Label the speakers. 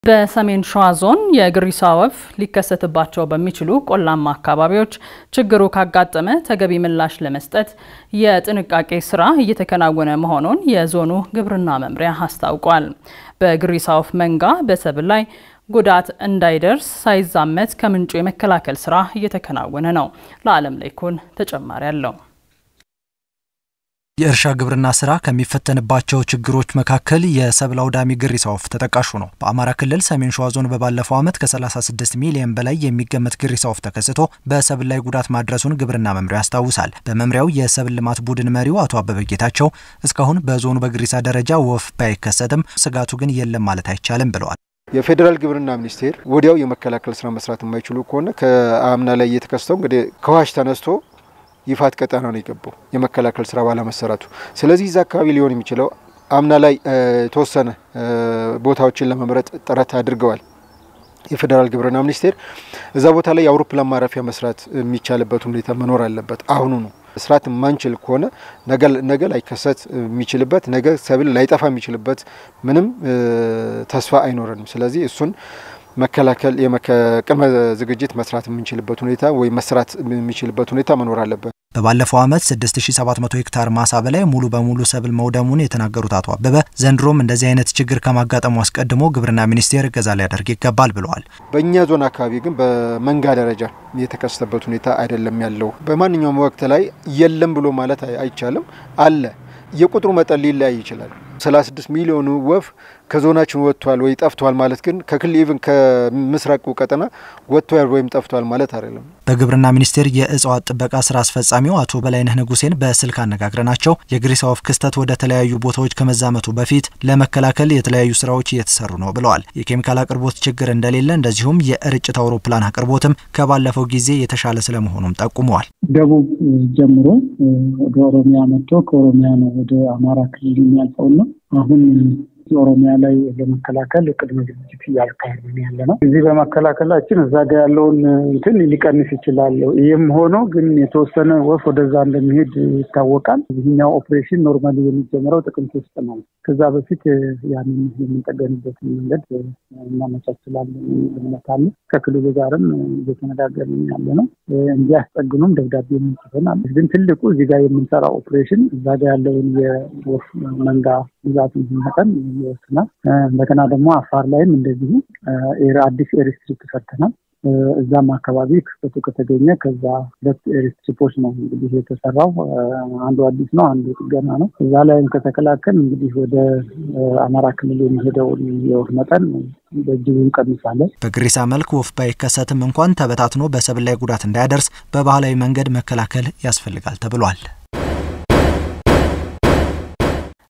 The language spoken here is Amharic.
Speaker 1: በሰሜን ሸዋ ዞን የግሪሳ ወፍ ሊከሰትባቸው በሚችሉ ቆላማ አካባቢዎች ችግሩ ካጋጠመ ተገቢ ምላሽ ለመስጠት የጥንቃቄ ስራ እየተከናወነ መሆኑን የዞኑ ግብርና መምሪያ አስታውቋል። በግሪሳ ወፍ መንጋ በሰብል ላይ ጉዳት እንዳይደርስ ሳይዛመት ከምንጩ የመከላከል ስራ እየተከናወነ ነው። ለዓለም ላይኩን ተጨማሪ አለው።
Speaker 2: የእርሻ ግብርና ስራ ከሚፈተንባቸው ችግሮች መካከል የሰብል አውዳሚ ግሪሳ ወፍ ተጠቃሹ ነው። በአማራ ክልል ሰሜን ሸዋ ዞን በባለፈው ዓመት ከ36 ሚሊዮን በላይ የሚገመት ግሪሳ ወፍ ተከስቶ በሰብል ላይ ጉዳት ማድረሱን ግብርና መምሪያው ያስታውሳል። በመምሪያው የሰብል ልማት ቡድን መሪው አቶ አበበ ጌታቸው እስካሁን በዞኑ በግሪሳ ደረጃ ወፍ ባይከሰትም ስጋቱ ግን የለም ማለት አይቻልም ብለዋል።
Speaker 3: የፌዴራል ግብርና ሚኒስቴር ወዲያው የመከላከል ስራ መስራት የማይችሉ ከሆነ ከአምና ላይ እየተከሰተው እንግዲህ ከዋሽ ተነስቶ ይፋት ቀጠና ነው የገባው የመከላከል ስራ ባለመሰራቱ። ስለዚህ እዛ አካባቢ ሊሆን የሚችለው አምና ላይ የተወሰነ ቦታዎችን ለመምረጥ ጥረት አድርገዋል። የፌዴራል ግብርና ሚኒስቴር እዛ ቦታ ላይ የአውሮፕላን ማረፊያ መስራት የሚቻልበት ሁኔታ መኖር አለበት። አሁኑ ነው መስራት የማንችል ከሆነ ነገ ላይከሰት የሚችልበት ነገ ሰብል ላይጠፋ የሚችልበት ምንም ተስፋ አይኖረንም። ስለዚህ እሱን መከላከል ቅድመ ዝግጅት መስራት የምንችልበት ሁኔታ ወይም መስራት የሚችልበት ሁኔታ መኖር አለበት።
Speaker 2: በባለፈው ዓመት 6700 ሄክታር ማሳ በላይ ሙሉ በሙሉ ሰብል መውደሙን የተናገሩት አቶ አበበ ዘንድሮም እንደዚህ አይነት ችግር ከማጋጠሙ አስቀድሞ ግብርና ሚኒስቴር እገዛ ሊያደርግ ይገባል ብለዋል።
Speaker 3: በእኛ ዞን አካባቢ ግን በመንጋ ደረጃ የተከሰተበት ሁኔታ አይደለም ያለው። በማንኛውም ወቅት ላይ የለም ብሎ ማለት አይቻልም። አለ። የቁጥሩ መጠን ሊለያይ ይችላል። 36 ሚሊዮኑ ወፍ ከዞናችን ወጥቷል ወይ ጠፍቷል ማለት ግን ከክልል ኢቭን ከምስራቁ ቀጠና ወጥቷል ወይም ጠፍቷል ማለት አይደለም።
Speaker 2: በግብርና ሚኒስቴር የእጽዋት ጥበቃ ስራ አስፈጻሚው አቶ በላይነህ ንጉሴን በስልክ አነጋግረናቸው የግሪሳ ወፍ ክስተት ወደ ተለያዩ ቦታዎች ከመዛመቱ በፊት ለመከላከል የተለያዩ ስራዎች እየተሰሩ ነው ብለዋል። የኬሚካል አቅርቦት ችግር እንደሌለ እንደዚሁም የርጭት አውሮፕላን አቅርቦትም ከባለፈው ጊዜ የተሻለ ስለመሆኑም ጠቁመዋል።
Speaker 4: ደቡብ ጀምሮ ወደ ኦሮሚያ መጥቶ ከኦሮሚያ ነው ወደ አማራ ክልል የሚያልፈውና አሁን ኦሮሚያ ላይ ለመከላከል ቅድመ ዝግጅት እያካሄድን ያለ ነው። እዚህ በመከላከላችን እዛ ጋ ያለውን እንትን ሊቀንስ ይችላል። ይህም ሆኖ ግን የተወሰነ ወፍ ወደዛ እንደሚሄድ ይታወቃል። ይህኛው ኦፕሬሽን ኖርማሊ የሚጀምረው ጥቅምት ውስጥ ነው። ከዛ በፊት ያንን የምንጠገንበትን መንገድ እናመቻችላለን እምነት አለ። ከክልሉ ጋርም እየተነጋገርን ያለ ነው። እንዲያስጠግኑም ደብዳቤ የምንጽፈናል። ግን ትልቁ እዚህ ጋር የምንሰራው ኦፕሬሽን እዛ ጋ ያለውን የወፍ መንጋ ብዛትን መጠን ይወስናል። እንደገና ደግሞ አፋር ላይም እንደዚሁ አዲስ ኤርስትሪፕ ሰርተናል። እዛም አካባቢ ክስተቱ ከተገኘ ከዛ ሁለት ኤርስትሪፖች ነው እንግዲህ የተሰራው። አንዱ አዲስ ነው፣ አንዱ ጥገና ነው። እዛ ላይም ከተከላከል እንግዲህ ወደ አማራ ክልል የሚሄደውን የወፍ መጠን በእጅጉ እንቀንሳለን።
Speaker 2: በግሪሳ መልክ ወፍ ባይከሰትም እንኳን ተበታትኖ በሰብል ላይ ጉዳት እንዳያደርስ በባህላዊ መንገድ መከላከል ያስፈልጋል ተብሏል።